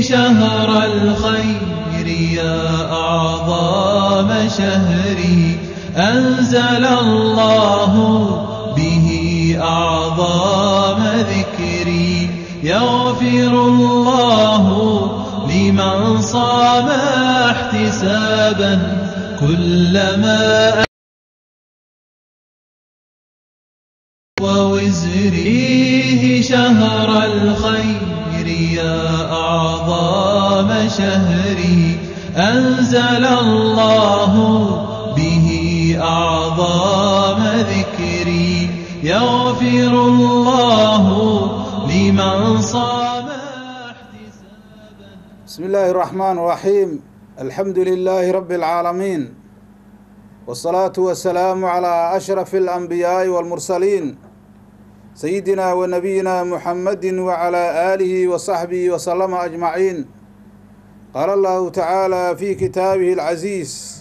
شهر الخير يا أعظم شهري أنزل الله به أعظم ذكري يغفر الله لمن صام احتسابا كلما ووزريه شهر الخير يا أعظم شهري أنزل الله به أعظم ذكري يغفر الله لمن صام احتسابا بسم الله الرحمن الرحيم الحمد لله رب العالمين والصلاة والسلام على أشرف الأنبياء والمرسلين سيدنا ونبينا محمد وعلى آله وصحبه وسلم أجمعين قال الله تعالى في كتابه العزيز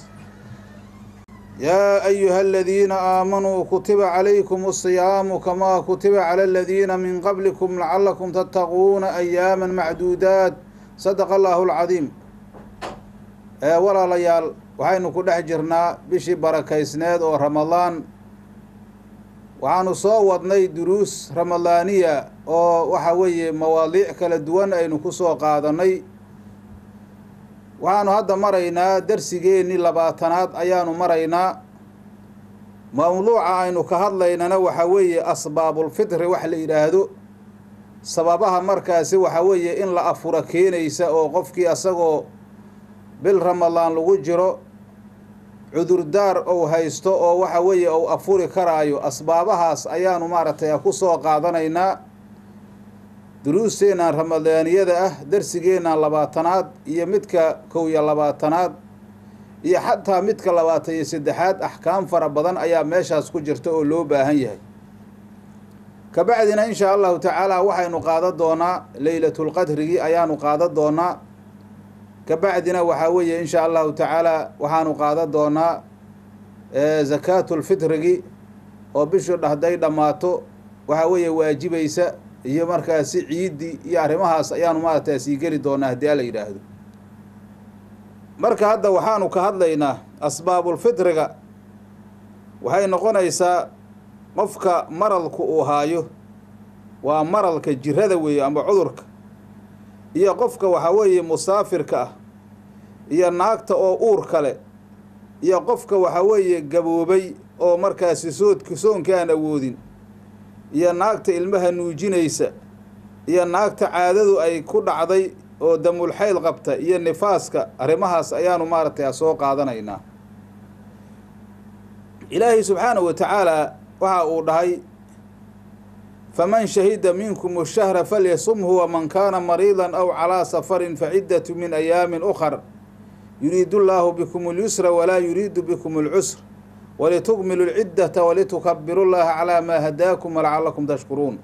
يا أيها الذين آمنوا كتب عليكم الصيام كما كتب على الذين من قبلكم لعلكم تتقون أياما معدودات صدق الله العظيم ee walaalayaal waxaynu ku dhex jirnaa bishii barakaysneed oo ramadaan waxaanu soo wadnay duruus ramadaaniya oo waxa weeye mawaadiic kala duwan aynu ku soo qaadanay waxaanu hadda maraynaa darsigeennii labaatanaad ayaanu maraynaa mawduuca aynu ka hadlaynana waxa weeye asbaabulfitri wax la yidhaahdo sababaha markaasi waxa weeye in la afura keenaysa oo qofkii asagoo bil ramadaan lagu jiro cudurdaar ou haysto oo waxa weeye ou afuri karaayo asbaabahaas ayaanu maaragtay ku soo qaadanaynaa duruusteennan ramadaaniyada ah darsigeennan labaatanaad iyo midka kow iyo labaatanaad iyo xataa midka labaatan iyo saddexaad axkaam fara badan ayaa meeshaas ku jirta oo loo baahan yahay kabacdina inshaa allahu tacaala waxaynu qaadan doonaa leylatulqadrigii ayaanu qaadan doonaa kabacdina waxaa weeye inshaa allahu tacaala waxaanu qaadan doonaa zakaatulfitrigi oo bishu hadday dhammaato waxaa weeye waajibaysa iyo markaasi ciiddii iyo arrimahaas ayaanu maaragtay sii geli doonaa haddii ala yidhaahdo marka hadda waxaanu ka hadlaynaa asbaabulfitriga waxay noqonaysaa qofka maralku uu haayo waa maralka jirada weeye amba cudurka iyo qofka waxaa weeye musaafirka ah iyo naagta oo uur kale iyo qofka waxaa weeye gaboobay oo markaasi soodka soonka aan awoodin iyo naagta ilmaha nuujinaysa iyo naagta caadadu ay ku dhacday oo damulxayl qabta iyo nifaaska arrimahaas ayaanu maaragtay soo qaadanaynaa ilaahay subxaanahu wa tacaala waxa uu dhahay faman shahida minkum shahra falyasumhu waman kaana mariidan aw calaa safarin faciddatu min ayaamin ukhar yuriidu llaahu bikum اlyusra walaa yuriidu bikum اlcusr walitukmilu lciddata walitukabiru llaha calaa maa hadaakum walacalakum tashkuruun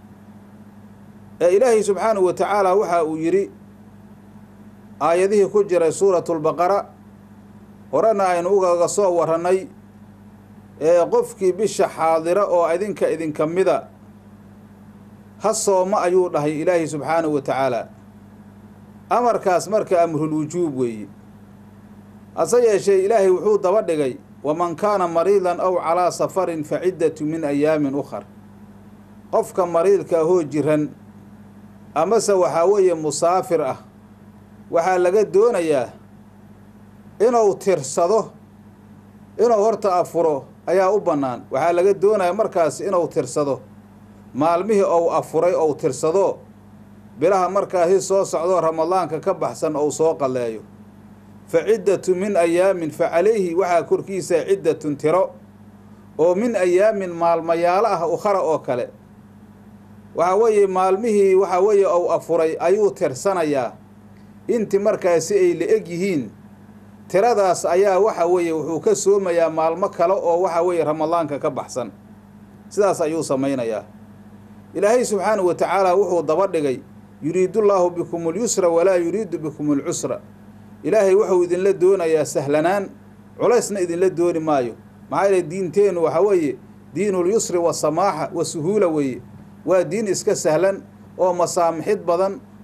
ee ilaahay subxaanahu wa tacaala waxa uu yidhi aayadihii ku jiray suuratu lbaqara horena aynu ugaga soo warannay ee qofkii bisha xaadira oo idinka idinka mida ha sooma ayuu dhahay ilaahay subxaanahu wa tacaala amarkaas marka amrulwujuub weeye hase yeeshee ilaahay wuxuu daba dhigay waman kaana mariidan aw calaa safarin fa ciddatu min ayaamin ukhar qofka mariidka ahoo jiran amase waxaa weeye musaafir ah waxaa laga doonayaa inuu tirsado inuu horta afuro ayaa u bannaan waxaa laga doonaya markaas inuu tirsado maalmihii ou afuray ou tirsado bilaha markaasi soo socdoo ramadaanka ka baxsan ou soo qalleeyo fa ciddatu min ayaamin fa calayhi waxaa korkiisa ciddatun tiro oo min ayaamin maalmayaalo ah ukhara oo kale waxaa weeye maalmihii waxaa weeye ou afuray ayuu tirsanayaa inti markaasi ay la eg yihiin tiradaas ayaa waxa weeye wuxuu ka soomayaa maalmo kale oo waxa weeye ramadaanka ka baxsan sidaas ayuu samaynayaa ilaahay subxaanahu wa tacaala wuxuu daba dhigay yuriidullaahu bikum ulyusra walaa yuriidu bikum alcusra ilaahay wuxuu idinla doonayaa sahlanaan culaysna idinla dooni maayo maxaa yeele diinteennu waxaa weeye diinulyusri wasamaaxa wa suhuula weeye waa diin iska sahlan oo masaamixid badan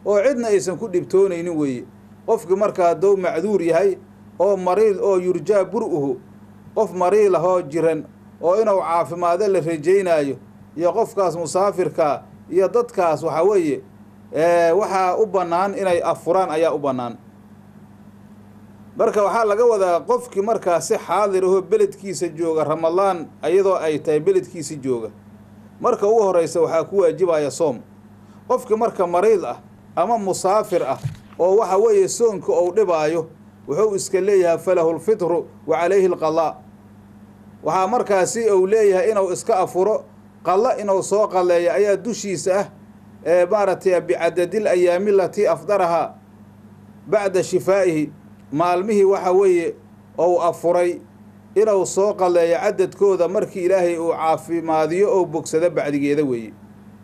oo cidna aysan ku dhibtoonaynin weeye qofkii markaa hadduu macduur yahay oo mariid oo yurjaa bur-uhu qof mariid ah oo jiran oo inuu caafimaado la rajaynaayo iyo qofkaas musaafirkaa iyo dadkaas waxaa weeye waxaa u bannaan inay afuraan ayaa u bannaan marka waxaa laga wadaa qofkii markaa si xaadir ahoo beledkiisa jooga ramadaan iyadoo ay tahay beledkiisi jooga marka ugu horeysa waxaa ku waajibaya soom qofkii marka mariid ah ama musaafir ah oo waxa weeye soonka ou dhibaayo wuxuu iska leeyahay falahu lfitru wa calayhi alqadaa waxaa markaasi uu leeyahay inuu iska afuro qalla inuu soo qalleeyo ayaa dushiisa ah ee maaragtay bicadadil ayaami latii afdarahaa bacda shifaa'ihi maalmihii waxa weeye ou afuray inuu soo qalleeyo cadadkooda markii ilaahay uu caafimaadiyo ou bogsado bacdigeeda weeye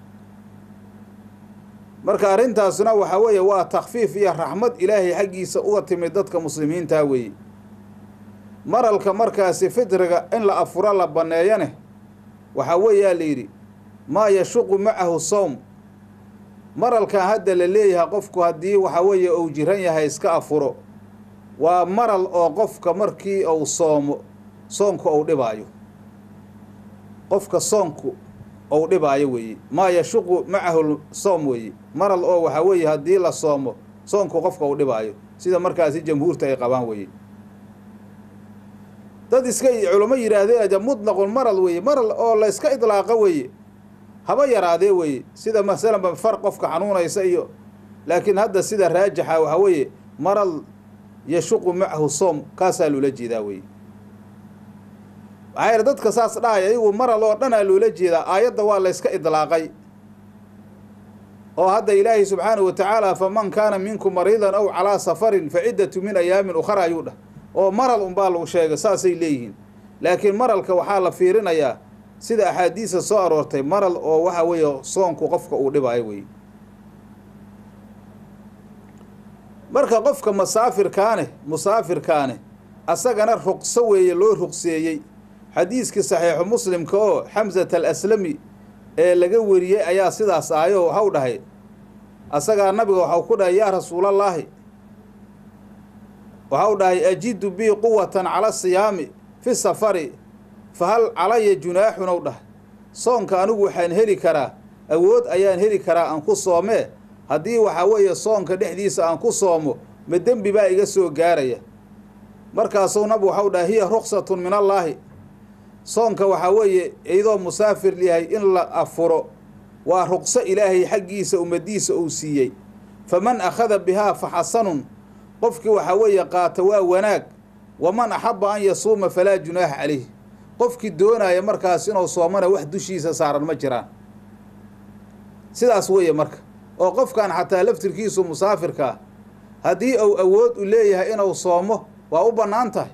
marka arrintaasna waxaa weeye waa takfiif iyo raxmad ilaahay xaggiisa uga timid dadka muslimiintaa weeye maralka markaasi fitriga in la afuro la banneeyane waxaa weeyaa la yidhi maa yashuqu macahu sowm maralkan hadda la leeyahay qofku haddii waxaa weeye uu jiran yahay iska afuro waa maral oo qofka markii uu soomo soonku ou dhibaayo qofka soonku ou dhibaayo weeye maa yashuqu macahu soom weeye maral oo waxaa weeye haddii la soomo soonku qofka uu dhibaayo sida markaasi jamhuurta ay qabaan weeye dad iska culamo yidhaahdeen mutlaqun maral weeye maral oo la yska idlaaqo weeye haba yaraadee weeye sida masalanba far qofka xanuunaysa iyo laakiin hadda sida raajixa waxaa weeye maral yashuqu macahu soom kaasaa loola jeedaa weye maxaa yeele dadka saas dhahaya ayagu maral oo dhanaa loola jeedaa aayadda waa la yska idlaaqay oo hadda ilaahay subxaanahu wa tacaala faman kaana minkum mariidan aw calaa safarin fa ciddatu min ayaamin ukhra ayuu dhah oo maral unbaa lagu sheegay saasay leeyihiin laakiin maralka waxaa la fiirinayaa sida axaadiisa soo aroortay maral oo waxa weeye soonku qofka uu dhibaayo weye marka qofka musaafirkaane musaafirkaane asagana ruqso weeye loo ruqseeyey xadiiskii saxiixu muslimka oo xamsat al aslami ee laga wariyey ayaa sidaas ahayo waxau dhahay asagaa nabiga waxau ku dhahay yaa rasuulallaahi waxau dhahay ajidu bii quwatan cala siyaami fi safari fa hal calaya junaaxun ow dhahay soonka anigu waxaan heli karaa awood ayaan heli karaa aan ku soomee haddii waxaa weeye soonka dhexdiisa aan ku soomo ma dembi baa iga soo gaaraya markaasuu nabigu waxau dhahay hiya ruksatun min allaahi soonka waxaa weeye iyadoo musaafir yahay in la afuro waa ruqso ilaahay xaggiisa ummadiisa uu siiyey faman akhada bihaa fa xasanun qofkii waxaa weeye qaata waa wanaag waman axabba an yasuuma falaa junaaxa calayh qofkii doonaya markaas inuu soomana wax dushiisa saaran ma jiraan sidaas weeye marka oo qofkan xataa laftirkiisu musaafirka ah haddii uu awood u leeyahay inuu soomo waa u bannaan tahay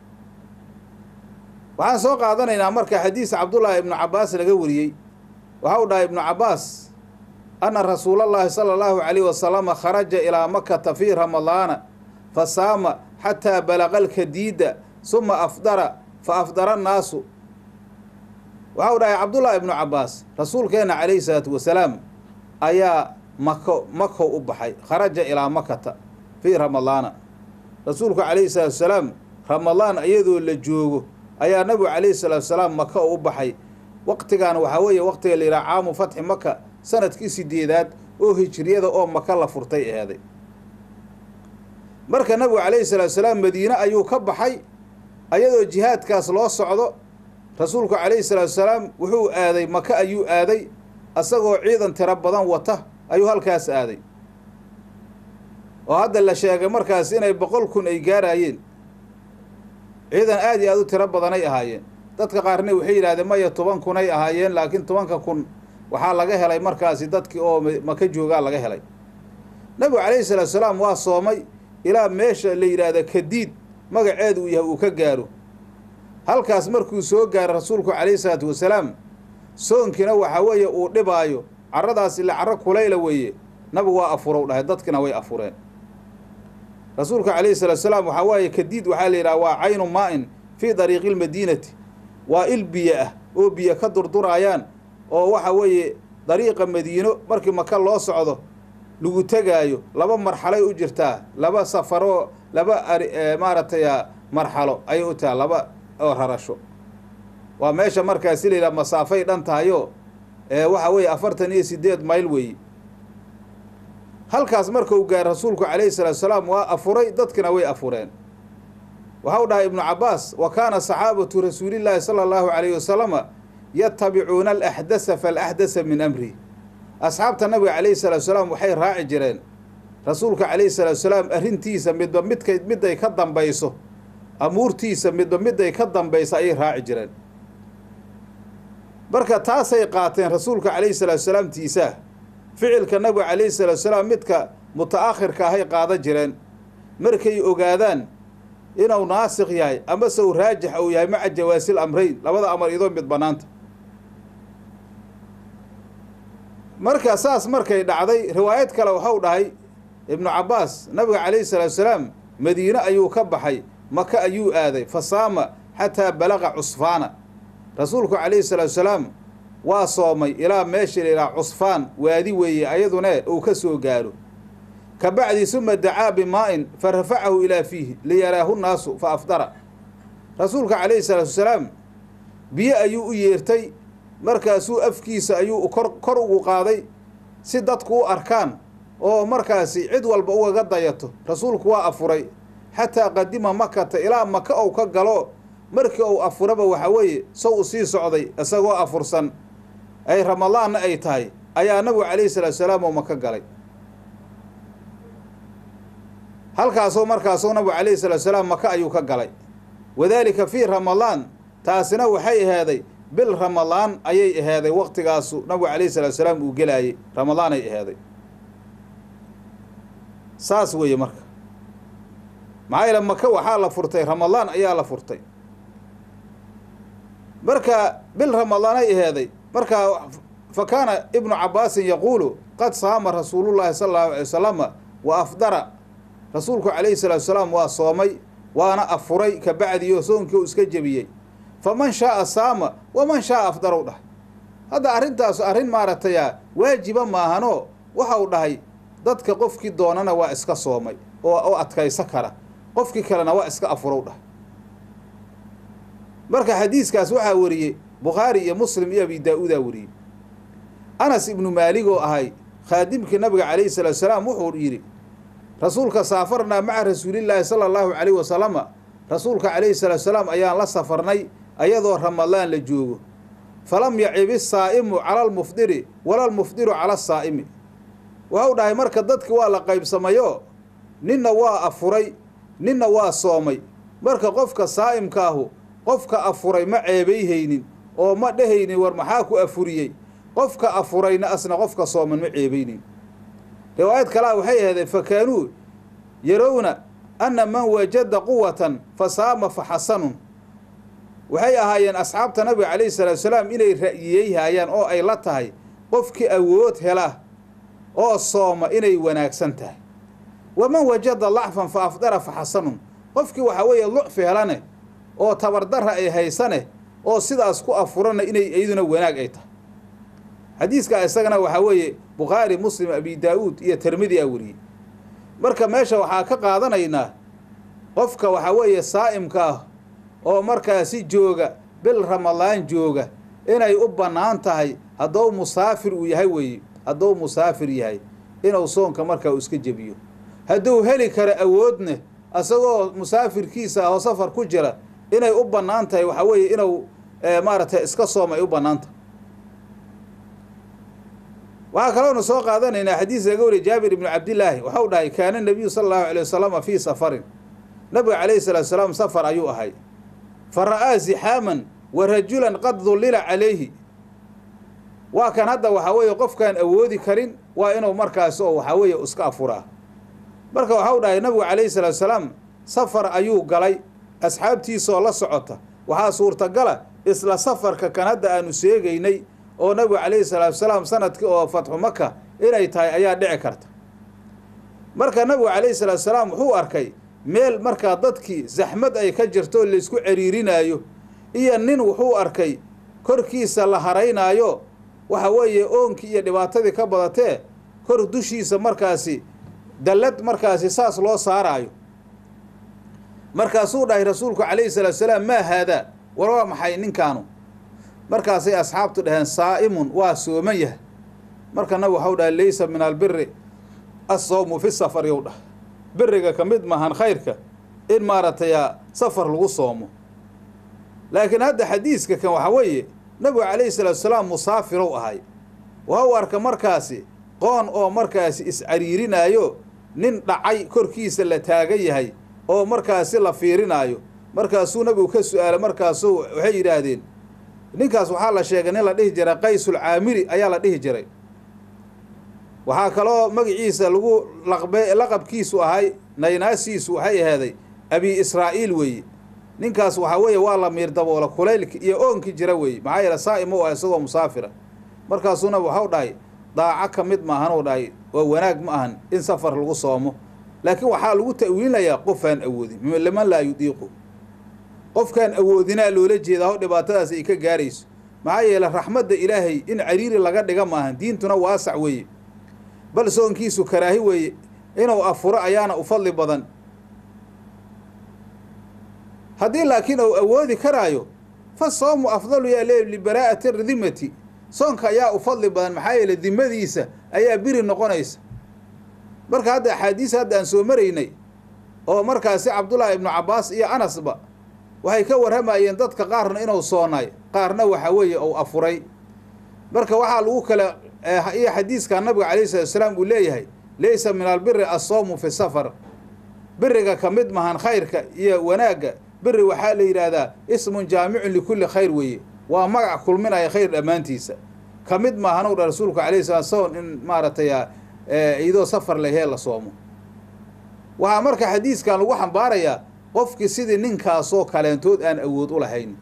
waxaan soo qaadanaynaa marka xadiis cabdullaahi ibnu cabbaas laga wariyey waxau dhahay ibnu cabbaas anna rasuulallaahi sala allahu calayhi wasalama kharaja ilaa makata fii ramadaana fa saama xataa balaqa alkadiida suma afdara fa afdara annaasu waxau dhahay cabdullaahi ibnu cabbaas rasuulkeenna calayhi salaatu wasalaam ayaa mako makow u baxay kharaja ilaa makata fii ramadaana rasuulku calayhi salaatu wasalaam ramadaan iyadoo la joogo ayaa nabigu calayhi salaatu wasalaam maka u baxay waqtigan waxaa weeye waqtiga la yidhaha caamu fatxi maka sanadkii sideedaad oo hijriyada oo maka la furtay eeday marka nabigu calayhi salaatu wasalaam madiine ayuu ka baxay ayadoo jihaadkaas loo socdo rasuulku calayhi salaatu wasalaam wuxuu aaday maka ayuu aaday asagoo ciidan tiro badan wata ayuu halkaas aaday oo hadda la sheegay markaas inay boqol kun ay gaarayeen ciidan aada iyo aada u tiro badanay ahaayeen dadka qaarna waxay yidhahdeen maya toban kunay ahaayeen laakiin tobanka kun waxaa laga helay markaasi dadkii oo maka joogaa laga helay nabigu calayhi salaatu salaam waa soomay ilaa meesha la yidhaahda kadiid magaceedu uu yahay uu ka gaaro halkaas markuu soo gaaro rasuulku calayhi salaatu wasalaam soonkiina waxaa weeye uu dhibaayo carradaas ila carro kulayla weeye nabigu waa afurow dhahay dadkina way afureen rasuulka calayhi salaatu salaam waxaa waaye kadiid waxaa la yidhaha waa caynu maa-in fii dariiqi lmadiinati waa il biyo ah oo biyo ka durduraayaan oo waxa weeye dariiqa madiino markii maka loo socdo lagu tegaayo laba marxalay u jirtaa laba safaroo laba ari maaragtay marxalo ayay u tahay laba oo rarasho waa meesha markaasi la yidhaha masaafay dhan tahayo waxa weeye afartan iyo sideed mayl weeye halkaas marka uu gaar rasuulku calayhi salaatu salaam waa afuray dadkina way afureen waxau dhahay ibnu cabaas wa kaana saxaabatu rasuulillaahi sala allahu calayhi wasalama yatabicuuna alaxdasa faalaxdasa min amri asxaabta nabiga calayhi salaatu salaam waxay raaci jireen rasuulka calayhi salaatu salaam arrintiisa midba midkay miday ka dambayso amuurtiisa midba miday ka dambayso ayay raaci jireen marka taasay qaateen rasuulka calayhi salaatu salaam tiisaa ficilka nabiga calayhi salaatu salaam midka muta-akhirka ahay qaada jireen markay ogaadaan inuu naasikh yahay amase uu raajix uu yahay maca jawaasil amreyn labada amar idoo mid bannaanta marka saas markay dhacday riwaayad kale waxau dhahay ibnu cabbaas nabiga calayhi salaatu salaam madiine ayuu ka baxay maka ayuu aaday fa saama xataa balaqa cusfaana rasuulku calayhi salaatu salaam waa soomay ilaa meesha la yidhaha cusfaan waadi weeye ayadune uu ka soo gaaro ka bacdi suma dacaa bimaa-in fa rafacahu ilaa fiihi liyaraahu nnaasu fa afdara rasuulka calayhi salaatu wasalaam biyo ayuu u yeertay markaasuu afkiisa ayuu kor kor ugu qaaday si dadku u arkaan oo markaasi cid walba ugaga dayato rasuulku waa afuray xataa qadima makata ilaa maka ou ka galo markii uu afuraba waxaa weeye sow u sii socday isagoo afursan ay ramadaanna ay tahay ayaa nabigu calayhi salaatu salaam oo maka galay halkaasoo markaasoo nabigu calayhi salaatu salaam maka ayuu ka galay wadaalika fii ramadaan taasina waxay ahaaday bil ramadaan ayay ahaaday waqtigaasu nabigu calayhi salaatu salaam uu gelaayey ramadaan ay ahaaday saas weeye marka maxaa yeele maka waxaa la furtay ramadaan ayaa la furtay marka bil ramadaan ay ahaaday markaa fa kaana ibnu cabbaasin yaquulu qad saama rasuulullaahi sala allahu alay wasalama wa afdara rasuulku calayhi salaatu salaam waa soomay waana afuray ka bacdiyo soonkii u iska jebiyey faman shaaa saama waman shaaa afdarow dhahay hadda arrintaas arrin maaragtaya waajiba maahanoo waxau dhahay dadka qofkii doonana waa iska soomay oo oo adkayso kara qofkii kalena waa iska afurow dhahay marka xadiiskaas waxaa wariyey bukhaari iyo muslim iyo abi daa-uudaa wariyey anas ibnu maalig oo ahay khaadimkii nabiga calayhi salaatu salaam wuxuu yidhi rasuulka saafarnaa maca rasuulillaahi sala allahu calayhi wasalama rasuulka calayhi salaatu salaam ayaan la safarnay ayadoo ramadaan la joogo falam yacib isaa'imu cala almufdiri wala almufdiru cala asaa'imi waxau dhahay marka dadki waa la qaybsamayo ninna waa afuray ninna waa soomay marka qofka saa'imkaahu qofka afuray ma ceebayhaynin oo ma dhehaynin war maxaa ku afuriyey qofka afurayna asna qofka sooman ma ceebaynin riwaayad kalea waxay ahaydeen fa kaanuu yarowna anna man wajada quwatan fa saama fa xasanun waxay ahaayeen asxaabta nabiga calayhi salaatu salaam inay ra'yiyey haayaan oo ay la tahay qofkii awood hela oo sooma inay wanaagsan tahay waman wajada lacfan fa afdara fa xasanun qofkii waxaa weeye lucfi helane oo tabardarra ay haysane oo sidaas ku afurana inay iyaduna wanaag ay tahay xadiiskaa isagana waxaa weeye bukhaari muslim abi daa-uud iyo tirmidi a wariyey marka meesha waxaa ka qaadanaynaa qofka waxaa weeye saa'imka ah oo markaasi jooga bil ramadaan jooga inay u bannaan tahay haddou musaafir uu yahay weeye hadduu musaafir yahay inuu soonka markaa uu iska jebiyo hadduu heli karo awoodne isagoo musaafirkiisa ahoo safar ku jira inay u bannaan tahay waxaa weeye inuu maaragtay iska soom ay u bannaan tahay waxaa kaloona soo qaadanaynaa xadiis laga wariya jaabir ibnu cabdillaahi waxau dhahay kaana nabiyu sala allahu alay wasalama fii safarin nabiga calayhi salaatu salaam safar ayuu ahay fa ra'aa zixaaman wa rajulan qad dullila calayhi waa kan hadda waxaa weeye qofkaan awoodi karin waa inuu markaas oo waxaa weeye iska afuraa marka waxau dhahay nabigu calayhi salaatu salaam safar ayuu galay asxaabtiisoo la socota waxaa suurtagala isla safarka kan hadda aanu sheegaynay oo nabigu calayhi salaatu salaam sanadkii oo fatxu maka inay tahay ayaa dhici karta marka nabigu calayhi salaatu salaam wuxuu arkay meel markaa dadkii zaxmad ay ka jirto laysku ceriirinaayo iyo nin wuxuu arkay korkiisa la haraynaayo waxa weeye oonkii iyo dhibaatadii ka badatee kor dushiisa markaasi dallad markaasi saas loo saaraayo markaasuu dhahay rasuulku calayhi salaatu salaam maa haadaa war waa maxay ninkaanu markaasay asxaabtu dhaheen saa'imun waa sooman yahay marka nabig waxau dhahay laysa min albiri assawmu fi safar yow dhah beriga ka mid maahan khayrka in maaragtay safar lagu soomo laakiin hadda xadiiska kan waxaa weeye nabigu calayhi salaatu salaam musaafirow ahay waa u arka markaasi qoon oo markaasi is-cariirinaayo nin dhacay korkiisa la taagan yahay oo markaasi la fiirinaayo markaasuu nabigu ka su-aalay markaasuu waxay yidhaahdeen ninkaas waxaa la sheegay nin la dhihi jiray qaysul caamiri ayaa la dhihi jiray waxaa kaloo magaciisa lagu laqbe laqabkiisu ahay naynaasiisu waxay ahaaday abi israa'iil weeye ninkaas waxaa weeye waa la miir daboola kulaylki iyo oonkii jira weeye maxaa yeele saa'im u ah isagoo musaafira markaasuuna waxau dhahay daaco ka mid maahanuu dhahay waa wanaag ma ahan in safar lagu soomo laakiin waxaa lagu ta'wiilinayaa qofaan awoodin liman laa yudiiqu qofkaan awoodinaa loola jeedaa ho dhibaatadaas ay ka gaarayso maxaa yeele raxmadda ilaahay in cariiri laga dhiga maahan diintuna waasac weeye bal soonkiisu karaahi weeye inuu afuro ayaana u fadli badan haddii laakiin uu awoodi karaayo fa soomu afdalu yaa le libaraa'ati dimati soonka ayaa u fadli badan maxaa yeele dimadiisa ayaa biri noqonaysa marka hadda axaadiis hadda aan soo maraynay oo markaasi cabdullaahi ibnu cabbaas iyo anasba waxay ka warramayeen dadka qaarna inuu soonaay qaarna waxaa weeye uu afuray marka waxaa lagu kala iyo xadiiskaa nabiga calayhi salatu salaam uu leeyahay laysa min albiri assoomu fi safar biriga ka mid mahan khayrka iyo wanaagga biri waxaa la yidhaahdaa ismun jaamicun likulli khayr weeye waa magac kulminaya khayr dhammaantiisa ka mid maahanuu dha rasuulku calayhi salat soon in maaragtay iyadoo safar lahee la soomo waxaa marka xadiiskan lagu xambaarayaa qofkii sidii ninkaasoo kaleentood aan awood u lahayn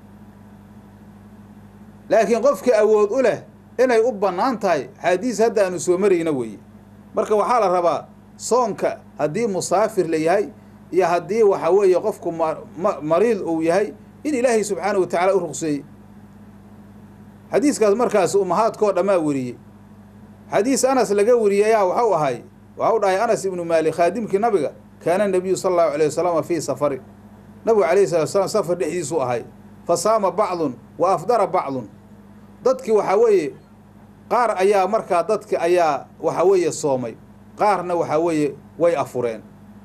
laakiin qofkii awood u leh inay u bannaan tahay xaadiis hadda aanu soo marayna weeye marka waxaa la rabaa soonka haddii musaafir la yahay iyo haddii waxa weeye qofku mariid uu yahay in ilaahay subxaanahu wa tacaala u ruqseeyey xadiiskaas markaas umahaadkoo dhammaa weriyey xadiis anas laga weriyey ayaa waxau ahay waxau dhahay anas ibnu maalik khaadimkii nabiga kaana nabiyu sala allahu alayh wasalama fii safari nabigu calayhi salatu salaam safar dhexdiisuu ahay fa saama bacdun wa afdara bacdun dadkii waxaa weeye qaar ayaa markaa dadki ayaa waxa weeye soomay qaarna waxaa weeye way afureen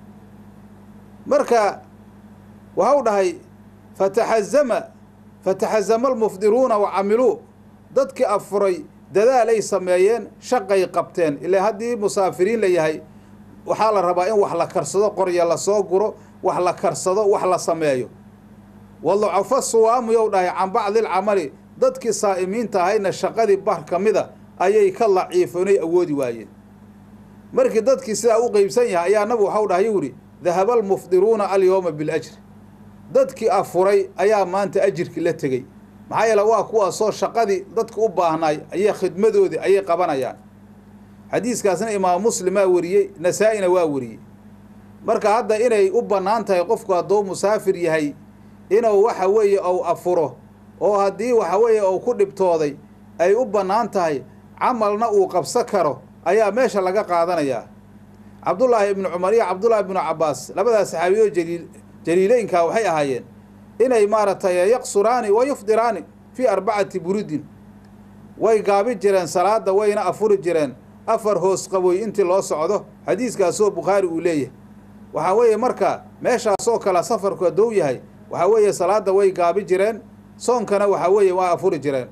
marka waxau dhahay fataxazama fataxazama almufdiruuna wa camiluu dadkii afuray dadaalay sameeyeen shaqay qabteen ilaa haddii musaafiriin la yahay waxaa la rabaa in wax la karsado qorya lasoo guro wax la karsado wax la sameeyo waducafa suwaamu yow dhahay can bacdilcamali dadkii saa'imiinta ahayna shaqadii bar ka mida ayay ka laciifoonay awoodi waayeen markii dadkii sidaa u qeybsan yahay ayaa nabigu waxau dhahay yuu yihi dahaba almufdiruuna alyowma biljri dadkii afuray ayaa maanta ajirkii la tegey maxaa yeele waa kuwaasoo shaqadii dadka u baahnaay ayay khidmadoodii ayay qabanayaan xadiiskaasna imaam muslimaa wariyey nasaa-ina waa wariyey marka hadda inay u bannaan tahay qofku hadduu musaafir yahay inuu waxa weeye ou afuro oo haddii waxa weeye uu ku dhibtooday ay u bannaan tahay camalna uu qabso karo ayaa meesha laga qaadanayaa cabdullaahi ibnu cumar iyo cabdullaahi ibnu cabbaas labadaas saxaabiyoo jaliil jaliileynkaa waxay ahaayeen inay maaragtay yaqsuraani wa yufdiraani fii arbacati burudin way gaabi jireen salaada wayna afuri jireen afar hoos qaboy intii loo socdo xadiiskaasoo bukhaari uu leeyahay waxaa weeye marka meeshaasoo kale safarku haddou yahay waxaa weeye salaada way gaabi jireen soonkana waxaa weeye waa afuri jireen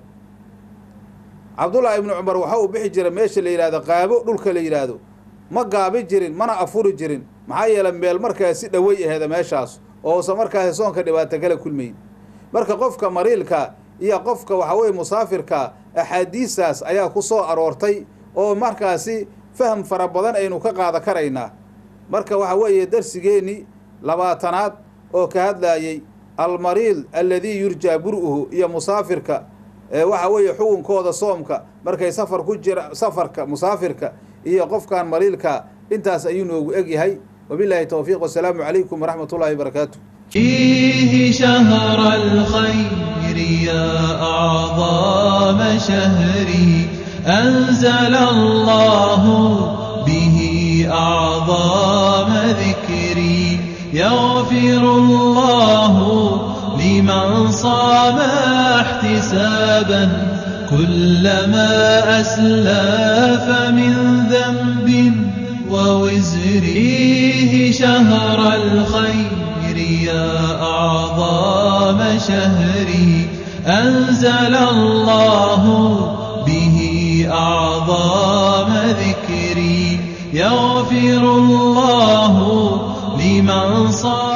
cabdullaahi ibnu cumar waxa uu bixi jira meesha la yidhahdo qaabo dhulka la yidhaahdo ma gaabi jirin mana afuri jirin maxaa yeele meel markaasi dhawey aheeda meeshaas oo usan markaasi soonka dhibaato kala kulmayn marka qofka mariilka iyo qofka waxa weye musaafirka axaadiistaas ayaa ku soo aroortay oo markaasi faham fara badan aynu ka qaada karaynaa marka waxa weeye darsigeennii labaatanaad oo ka hadlaayey almariid alladii yurjaa bur-uhu iyo musaafirka waxa weeye xukunkooda soomka markay safar ku jira safarka musaafirka iyo qofkan mariilka intaas ayuu noogu egyahay wabilaahi towfiiq wasalaamu calaykum waraxmat ullahi wabarakaatu فيه شهر الخير يا أعظم شهري أنزل الله به أعظم ذكري يغفر الله لمن صام احتسابا كلما أسلف من ذنب ووزريه شهر الخير يا أعظم شهري أنزل الله به أعظم ذكري يغفر الله لمن صام